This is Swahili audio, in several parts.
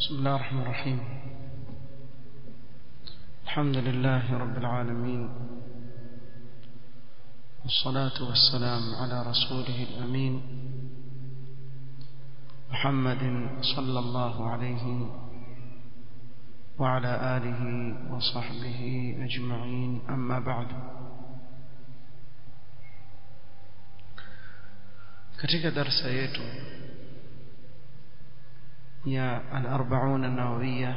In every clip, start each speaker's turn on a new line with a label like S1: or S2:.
S1: بسم الله الرحمن الرحيم الحمد لله رب العالمين والصلاة والسلام على رسوله الأمين محمد صلى الله عليه وعلى آله وصحبه أجمعين أما بعد katika darsa yetu ya al-arba'un an-nawawiyya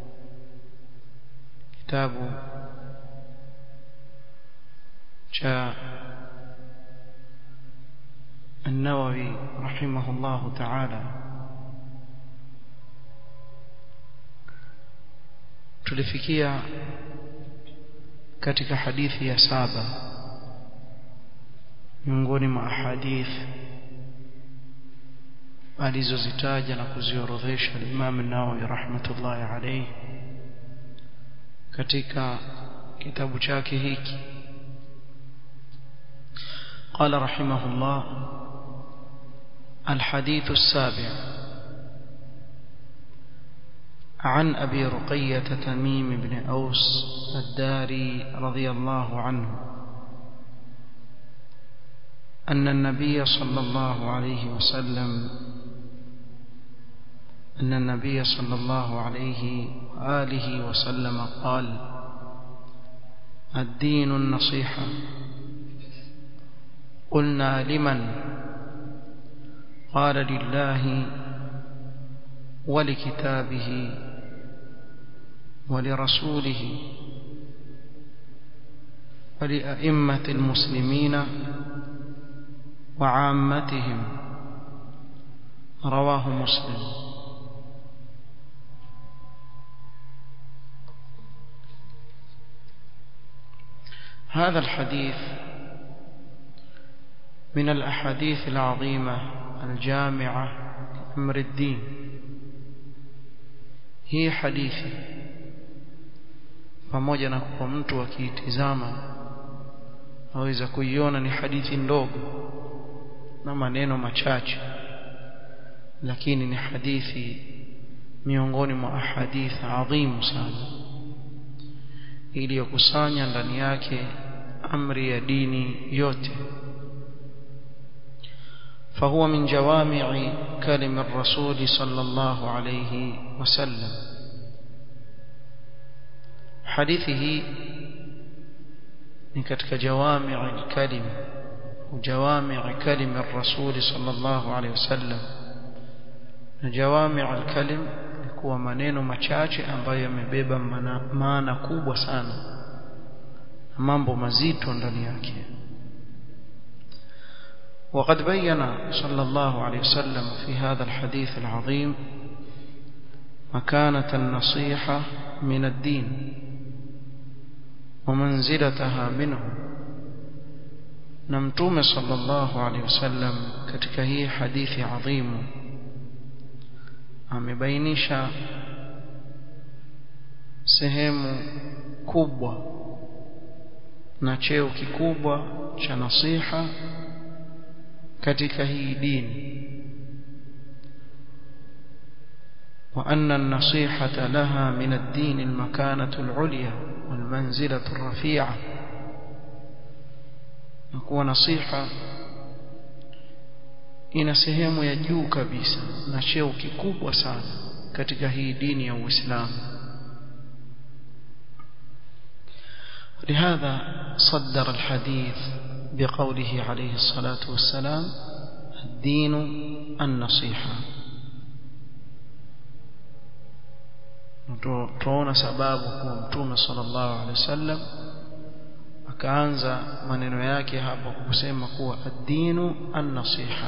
S1: kitabu cha النووي رحمه الله تعالى tulifikia katika hadithi ya saba miongoni mwa ahadithi alizozitaja na kuziorodhesha Imam Nawawi rahmatullahi alayhi katika kitabu chake hiki قال رحمه الله الحديث السابع عن أبي رقية تميم بن أوس الداري رضي الله عنه أن النبي صلى الله عليه وسلم أن النبي صلى الله عليه وآله وسلم قال الدين النصيحة قلنا لمن قال لله ولكتابه ولرسوله ولأئمة المسلمين وعامتهم رواه مسلم هذا الحديث من الأحاديث العظيمة الجامعة أمر الدين هي حديثي pamoja na kwa mtu akiitizama aweza kuiona ni hadithi ndogo na maneno machache lakini ni hadithi miongoni mwa ahadith adhimu sana iliyokusanya ndani yake amri ya dini yote فهو من جوامع كلم الرسول صلى الله عليه وسلم حديثه من كتك جوامع الكلم وجوامع كلم الرسول صلى الله عليه وسلم جوامع الكلم kuwa maneno machache ambayo yamebeba maana kubwa sana mambo mazito ndani yake وقد بين صلى الله عليه وسلم في هذا الحديث العظيم مكانة النصيحة من الدين ومنزلتها منه نمتوم صلى الله عليه وسلم katika hii hadithi adhimu amebainisha sehemu kubwa na cheo kikubwa cha nasiha katika hii dini وأن النصيحة لها من الدين المكانة العليا والمنزلة الرفيعة نكون نصيحة ina sehemu ya juu kabisa na cheo kikubwa sana katika hii dini ya Uislamu لهذا صدر الحديث بقوله عليه الصلاة والسلام الدين النصيحة tuona sababu kuwa mtume sallallahu alaihi wasallam akaanza maneno yake hapo kusema kuwa ad-dinu an-nasiha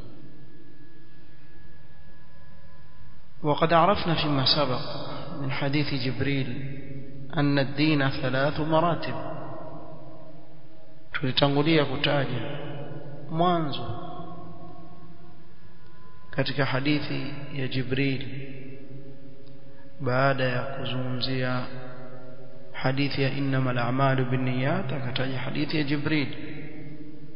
S1: وقد عرفنا فيما سبق من حديث جبريل أن الدين ثلاث مراتب tulitangulia kutaja mwanzo katika hadithi ya Jibril baada ya kuzungumzia hadithi ya innamal a'malu binniyat akataja hadithi ya Jibril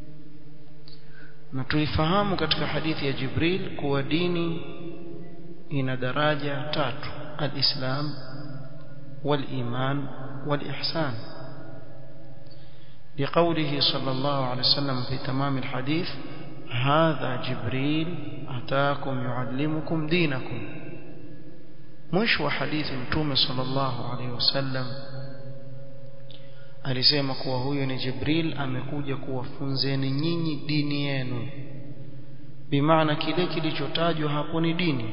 S1: na tulifahamu katika hadithi ya Jibril kuwa dini ina daraja tatu al-islam wal-iman wal-ihsan لقوله صلى الله عليه وسلم في تمام الحديث هذا جبريل أتاكم يعلمكم دينكم مش وحديث متوم صلى الله عليه وسلم alisema kuwa huyo ni Jibril amekuja kuwafunzeni nyinyi dini yenu bimaana kile kilichotajwa hapo ni dini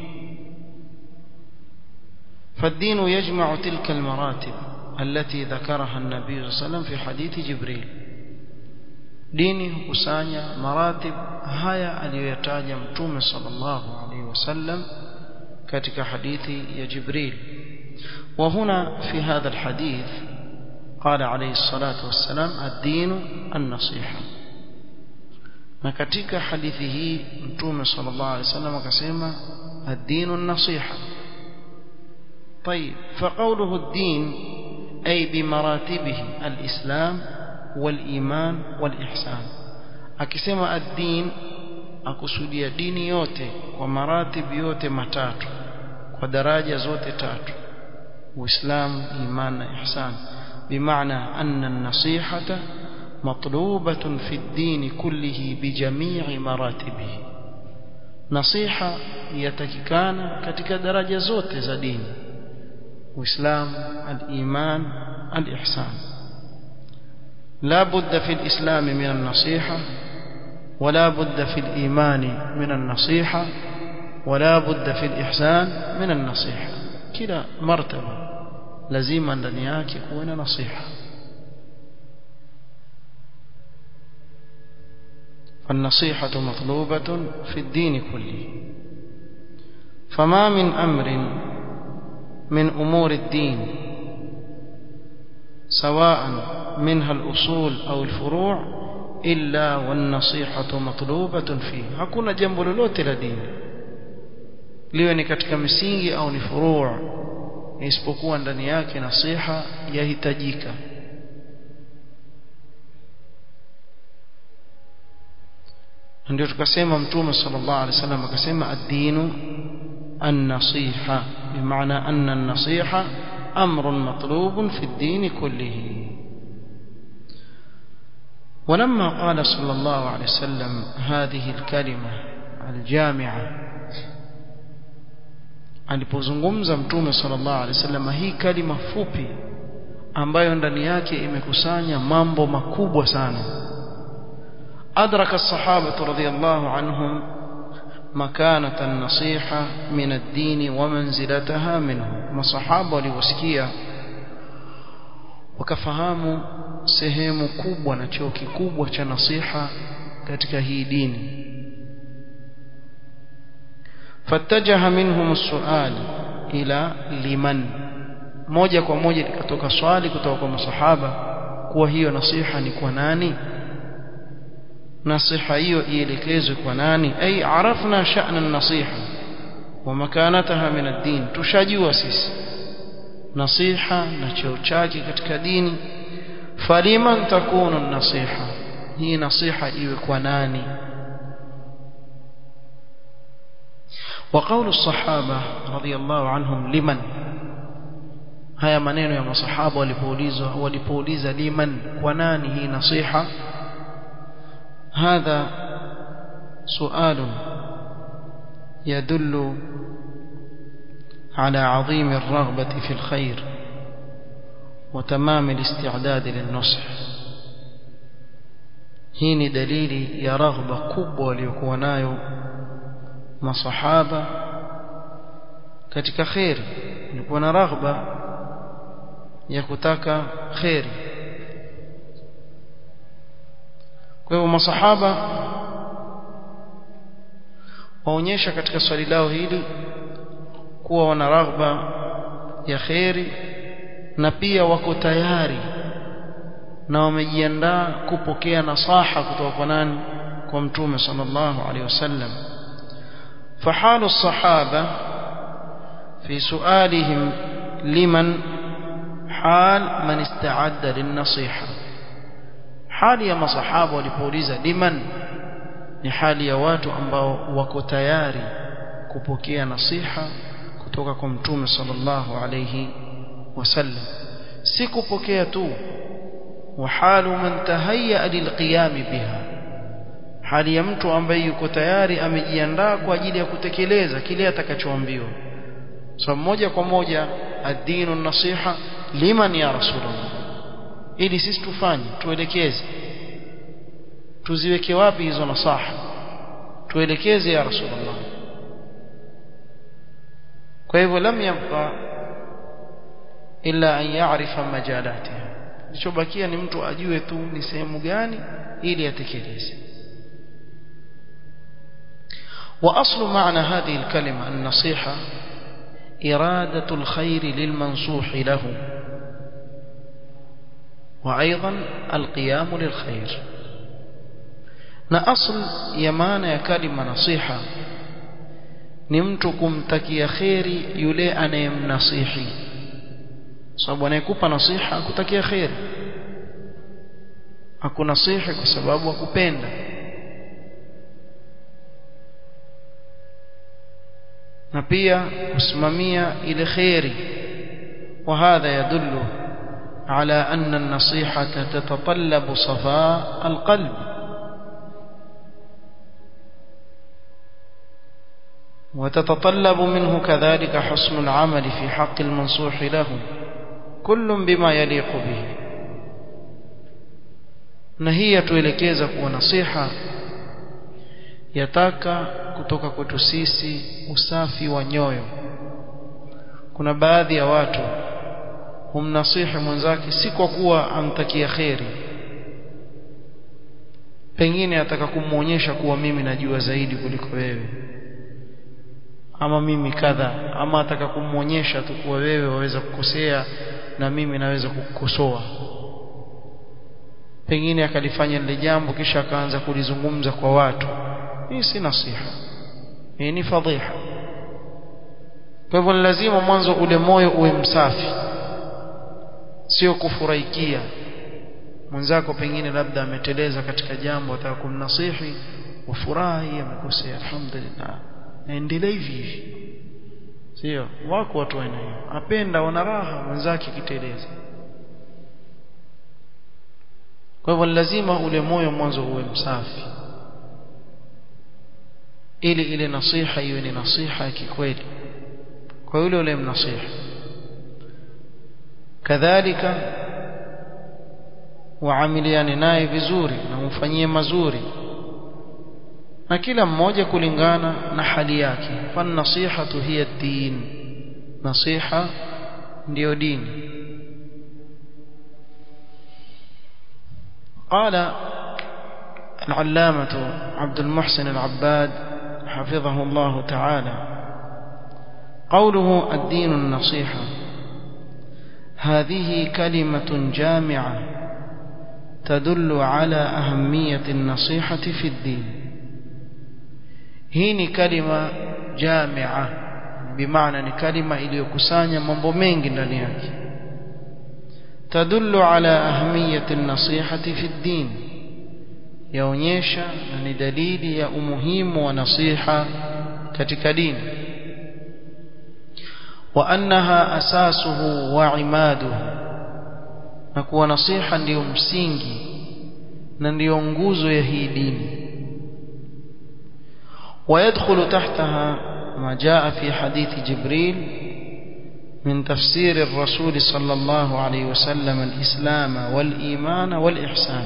S1: فالدين يجمع تلك المراتب التي ذكرها النبي صلى الله عليه وسلم في حديث جبريل dini hukusanya maratib haya aliyoyataja mtume sallallahu alaihi wasallam katika hadithi ya Jibril وهنا في هذا الحديث قال عليه الصلاة والسلام الدين النصيحة na katika hadithi hii mtume sallallahu alaihi wasallam akasema الدين النصيحة طيب فقوله الدين أي بمراتبه الإسلام والإيمان والإحسان akisema ad-din akusudia dini yote kwa maratib yote matatu kwa daraja zote tatu uislamu iman na ihsan بمعنى أن النصيحة مطلوبة في الدين كله بجميع مراتبه نصيحة يتككان كتك درجة زوت زدين وإسلام الإيمان الإحسان لا بد في الإسلام من النصيحة ولا بد في الإيمان من النصيحة ولا بد في الإحسان من النصيحة كلا مرتبة lazima ndani yake kuwe na nasiha فالنصيحة مطلوبة في الدين كله فما من أمر من أمور الدين سواء منها الأصول أو الفروع إلا والنصيحة مطلوبة فيه hakuna jambo lolote la dini liwe ni katika misingi au ni furuu isipokuwa ndani yake nasiha yahitajika ndio tukasema mtume sallallahu alaihi wasallam akasema ad-dinu an-nasiha bimaana anna an-nasiha amrun matlubun fi ad-din kullihi ولما قال صلى الله عليه وسلم هذه الكلمة الجامعة alipozungumza mtume sallallahu alaihi wasallam hii kalima fupi ambayo ndani yake imekusanya mambo makubwa sana adraka الصحابه رضي الله عنهم مكانه النصيحه من الدين ومنزلتها منه masahaba waliwasikia wakafahamu sehemu kubwa na cheo kikubwa cha nasiha katika hii dini فاتجه منهم السؤال إلى لمن moja kwa moja likatoka swali kutoka kwa masahaba kuwa hiyo nasiha ni kwa nani nasiha hiyo ielekezwe kwa nani ay arafna sha'na an-nasiha wa makanataha min ad-din tushajua sisi nasiha na cheo chake katika dini faliman takunu an-nasiha hii nasiha iwe kwa nani وقول الصحابة رضي الله عنهم لمن haya maneno ya masahaba walipoulizwa walipouliza liman kwa nani hii nasiha hadha sual يدل على عظيم الرغبة في الخير وتمام الاستعداد للنصح hii ni dalili ya raghba kubwa waliokuwa nayo masahaba katika khairi walikuwa na raghba ya kutaka khairi kwa hivyo masahaba waonyesha katika swali lao hili kuwa wana raghba ya khairi na pia wako tayari na wamejiandaa kupokea nasaha kutoka kwa nani kwa mtume sallallahu alaihi wasallam فحال الصحابة في سؤالهم لمن حال من استعد للنصيحة حال يا مصحابة ولipouliza liman ni hali ya watu ambao wako tayari kupokea nasiha kutoka kwa mtume sallallahu alayhi wasallam si kupokea tu وحال من تهيأ للقيام بها hali ya mtu ambaye yuko tayari amejiandaa kwa ajili ya kutekeleza kile atakachoambiwa so moja kwa moja ad-dinu nasiha liman ya rasulullah ili sisi tufanye tuelekeze tuziweke wapi hizo nasaha tuelekeze ya rasulullah kwa hivyo lam yabqa illa an ya'rifa majalatiha kilichobakia ni mtu ajue tu ni sehemu gani ili atekeleze واصل معنى هذه الكلمه النصيحه اراده الخير للمنصوح له وايضا القيام للخير na asl ya maana ya kalima nasiha ni mtu kumtakia kheri yule anayemnasihi sababu anayekupa nasiha akutakia kheri akunasihi kwa sababu akupenda na pia kusimamia ile kheri وهذا يدل على أن النصيحة تتطلب صفاء القلب وتتطلب منه كذلك حسن العمل في حق المنصوح له كل بما يليق به na hii yatuelekeza kuwa nasiha yataka kutoka kwetu sisi usafi wa nyoyo kuna baadhi ya watu humnasihi mwenzake si kwa kuwa amtakia kheri pengine ataka kumwonyesha kuwa mimi najua zaidi kuliko wewe ama mimi kadha ama ataka kumwonyesha tu kuwa wewe waweza kukosea na mimi naweza kukukosoa pengine akalifanya lile jambo kisha akaanza kulizungumza kwa watu hii si nasiha hii ni fadhiha kwa hivyo lazima mwanzo ule moyo uwe msafi sio kufurahikia mwenzako pengine labda ameteleza katika jambo ataka kumnasihi wafurahi amekosea alhamdulillah naendelea hivi hivi sio wako watu wa aina hiyo apenda wana raha mwenzake kiteleza kwa hivyo lazima ule moyo mwanzo uwe msafi ili ile nasiha iwe ni nasiha ya kikweli kwa yule ule mnasiha kadhalika waamiliane naye vizuri na umfanyie mazuri na kila mmoja kulingana na hali yake fan nasihatu hiya din nasiha ndiyo dini قال العلامة عبد المحسن العباد حفظه الله تعالى قوله الدين النصيحة هذه كلمة جامعة تدل على أهمية النصيحة في الدين hii ni kalima jamia bimaana ni kalima iliyokusanya mambo mengi ndani yake tadullu ala ahmiyati an-nasihati fi ad-din yaonyesha na ni dalili ya umuhimu wa nasiha katika dini wa annaha asasuhu wa imaduhu na kuwa nasiha ndiyo msingi na ndiyo nguzo ya hii dini ويدخل تحتها ما جاء في حديث جبريل من تفسير الرسول صلى الله عليه وسلم الإسلام والإيمان والإحسان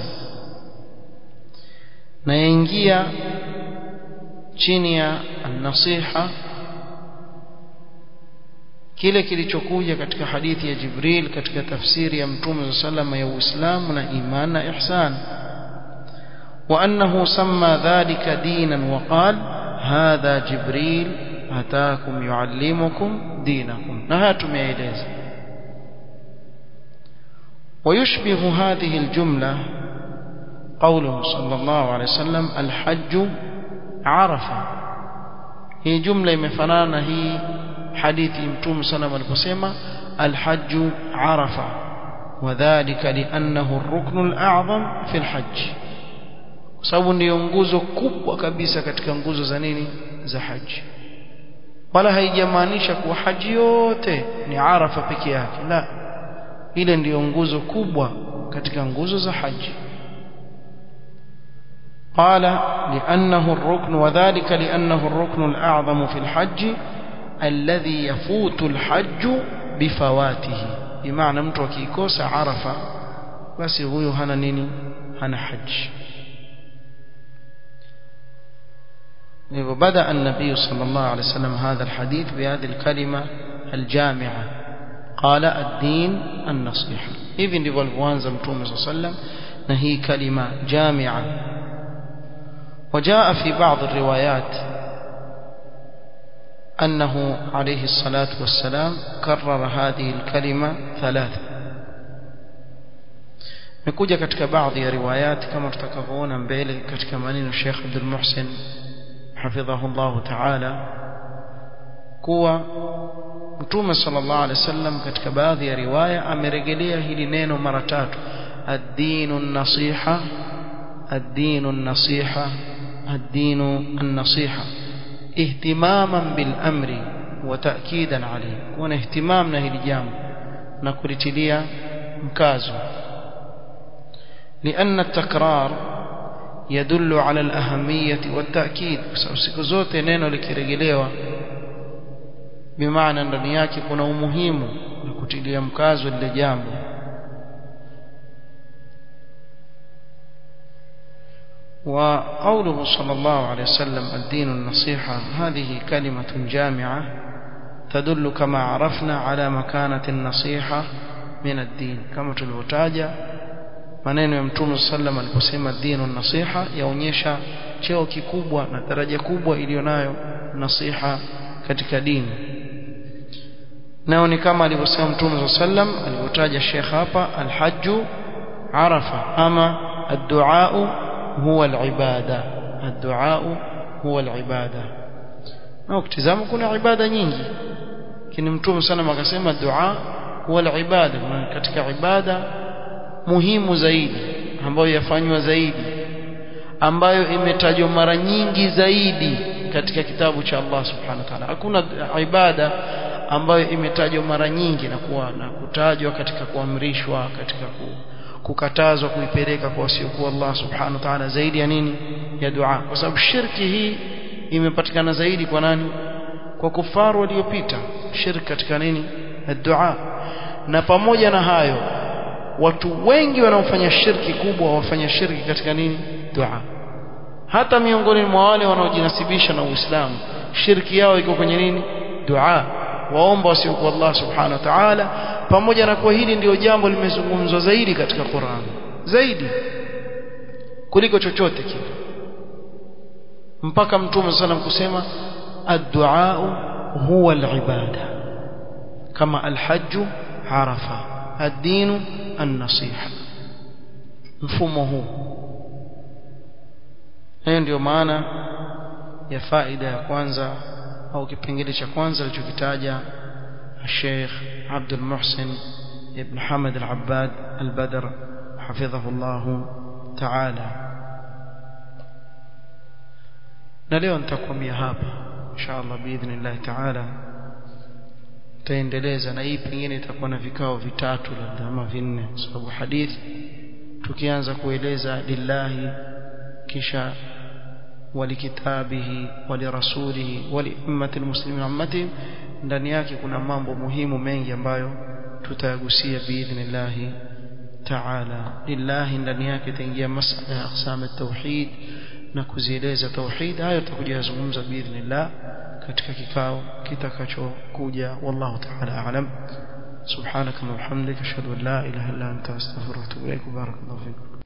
S1: نينجيا chini النصيحة kile kilichokuja katika hadithi ya Jibril katika tafsiri ya Mtume sallallahu ya Uislamu na iman na ihsan wa annahu samma dhalika dinan wa qala hadha jibril ataakum yuallimukum dinakum na haya tumeeleza ويشبه هذه الجملة قوله صلى الله عليه وسلم الحج عرفة هي جملة يمفنانا هي حديث متوم صلى الله عليه وسلم الحج عرفة وذلك لأنه الركن الأعظم في الحج sababu ndiyo nguzo kubwa kabisa katika nguzo za nini za haji wala haijamaanisha kuwa haji yote ni arafa peke yake la ile ndiyo nguzo kubwa katika nguzo za haji قال لأنه الركن وذلك لأنه الركن الأعظم في الحج الذي يفوت الحج بفواته بمعنى mtu akikosa arafa basi huyo hana nini hana haji بدأ النبي صلى الله عليه وسلم هذا الحديث بهذه الكلمة الجامعة قال الدين النصيحة إذن ndivyo alivyoanza mtume صلى الله عليه وسلم na hii kalima jamia وجاء في بعض الروايات أنه عليه الصلاة والسلام كرر هذه الكلمة ثلاثة نكوجا katika baadhi ya riwayat kama tutakavyoona mbele katika maneno Sheikh Abdul Muhsin حفظه الله تعالى kuwa Mtume sallallahu alaihi wasallam katika baadhi ya riwaya amerejelea hili neno mara tatu ad-dinu an-nasiha ad-dinu an-nasiha ad-dinu an-nasiha ihtimaman bil amri wa ta'kidan alayhi kuna ihtimam na hili jambo na kulitilia mkazo لأن التكرار يدل على الأهمية والتأكيد siku zote neno likirejelewa bimaana ndani yake kuna umuhimu na kutilia mkazo lile jambo وقوله صلى الله عليه وسلم الدين النصيحة هذه كلمة جامعة تدل كما عرفنا على مكانة النصيحة من الدين كما تلوتاجا maneno ya mtume sallam aliposema dinu nasiha yaonyesha cheo kikubwa na daraja kubwa iliyonayo nasiha katika dini nao ni kama alivyosema mtume sallam alivyotaja Sheikh hapa alhajju arafa ama ad-du'a huwa al-ibada ad-du'a huwa al-ibada na ukitizama kuna ibada nyingi lakini mtume sallam akasema dua huwa al-ibada katika ibada muhimu zaidi ambayo yafanywa zaidi ambayo imetajwa mara nyingi zaidi katika kitabu cha Allah subhanahu wa ta'ala hakuna ibada ambayo imetajwa mara nyingi na kuwa na kutajwa katika kuamrishwa katika ku, kukatazwa kuipeleka kwa wasiokuwa Allah subhanahu wa ta'ala zaidi ya nini ya dua kwa sababu shirki hii imepatikana zaidi kwa nani kwa kufaru waliopita shirki katika nini dua na pamoja na hayo watu wengi wanaofanya shirki kubwa wafanya shirki katika nini dua hata miongoni mwa wale wanaojinasibisha na Uislamu shirki yao iko kwenye nini dua waomba wasiokuwa Allah subhanahu wa ta'ala pamoja na kuwa hili ndio jambo limezungumzwa zaidi katika Qur'an zaidi kuliko chochote kile mpaka mtume sallam kusema ad-du'a huwa al-ibada kama al-hajj arafa ad-din an-nasiha mfumo huu hiyo ndio maana ya faida ya kwanza au kipengele cha kwanza alichokitaja Sheikh Abdul Muhsin ibn Hamad al-Abbad al-Badr حفظه الله تعالى na leo nitakwamia hapa inshallah biidhnillah taala taendeleza na hii pengine itakuwa na vikao vitatu labda ama vinne sababu hadithi tukianza kueleza lillahi kisha walikitabihi walirasulihi waliummati almuslimin ummatihim ndani yake kuna mambo muhimu mengi ambayo tutayagusia biidhnillah taala lillahi ndani yake itaingia masala ya aqsam at-tauhid na kuzieleza tauhid hayo tutakuja kuzungumza biidhnillah katika kikao kitakachokuja wallahu ta'ala a'lam subhanaka wa bihamdika ashhadu an la ilaha illa anta astaghfiruka wa atubu ilaik barakallahu fikum